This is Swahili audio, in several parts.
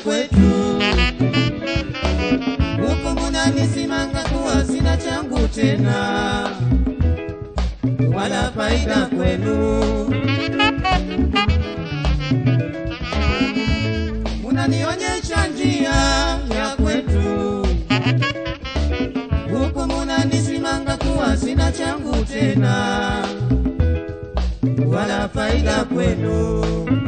kwetu huku munanisimanga kuwa sina changu tena wala faida kwenu munanionyesha njia ya kwetu huku munanisimanga kuwa sina changu tena wala faida kwenu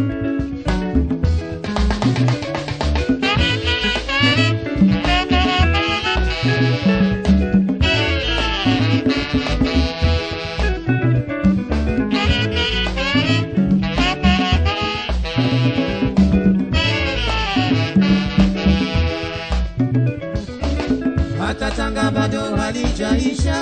hata Tanga bado halijaisha,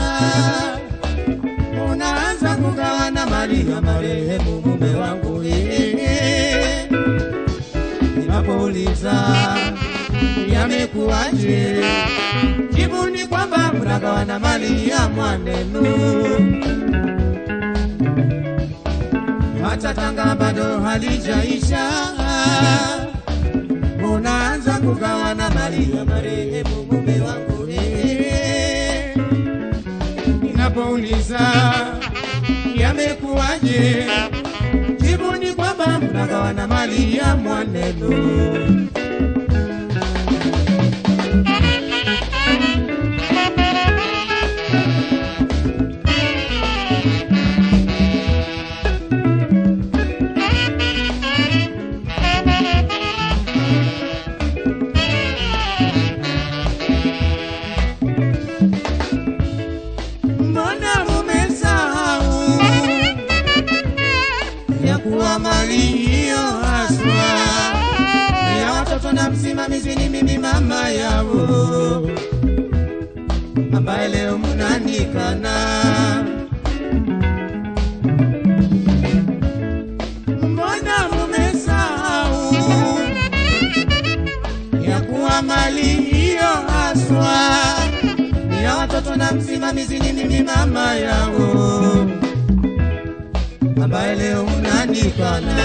unaanza kugawana mali ya marehemu mume wangu. eh. Ninapouliza yamekuwaje, jibu ni kwamba mnagawana mali ya mwanenu. Hata Tanga bado halijaisha unaanza kugawana mali ya marehemu mume wangu eh. Ninapouliza yamekuwaje, jibu ni kwamba mnagawana mali ya mwanenu. Mbona mumesahau ya kuwa mali hiyo haswa ya watoto na msimamizi ni mimi mama yao, ambaye leo mnanikana. Mbona mumesahau ya kuwa mali hiyo haswa ni ya watoto na msimamizi ni mimi mama yao, ambaye leo mnanikana.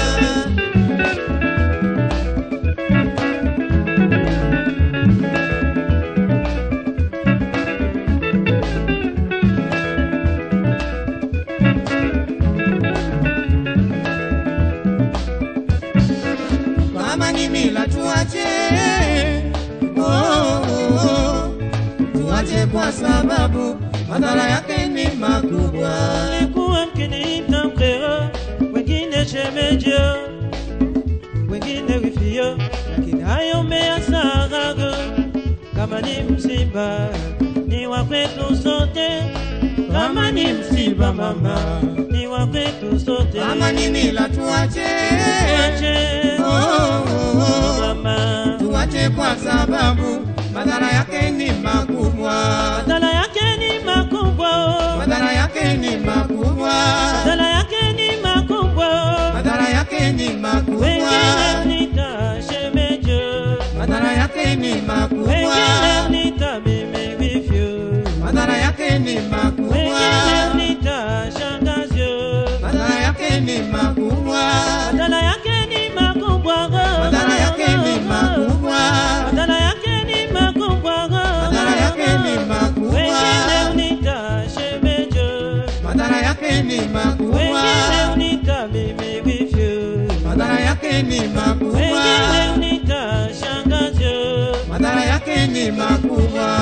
Kama ni mila tuache, oh, oh, oh. tuache kwa sababu madhara yake ni makubwa. Mlikuwa mkiniita mkeo, wengine shemejo, wengine wifio, lakini hayo mmeyasahau. Kama ni msiba ni wa kwetu sote, kama ni msiba mama ni wa kwetu sote. Kama ni mila tuache, Tuache, oh, oh, oh. mama, tuache kwa sababu madhara yake ni makubwa. madhara yake ni makubwa, oh. Madhara yake ni makubwa. madhara yake ni makubwa, oh. Madhara yake ni makubwa. wengine nita shemejo Madhara yake ni makubwa. wengine nita mimi vivyo, Madhara yake ni makubwa. wengine nita shangazyo. Madhara yake ni makubwa. Madhara yake ni makubwa, Madhara yake ni makubwa. madhara yake ni makubwa, Madhara yake ni makubwa. wengine nita shemejo, Madhara yake ni makubwa. wengine nita mimi vivyo, Madhara yake ni makubwa. wengine nita shangazyo. Madhara yake ni makubwa.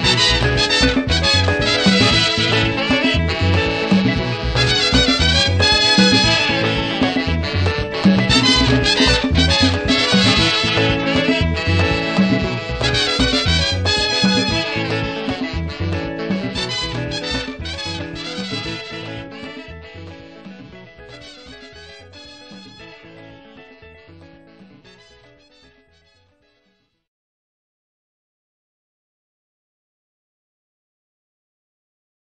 Thank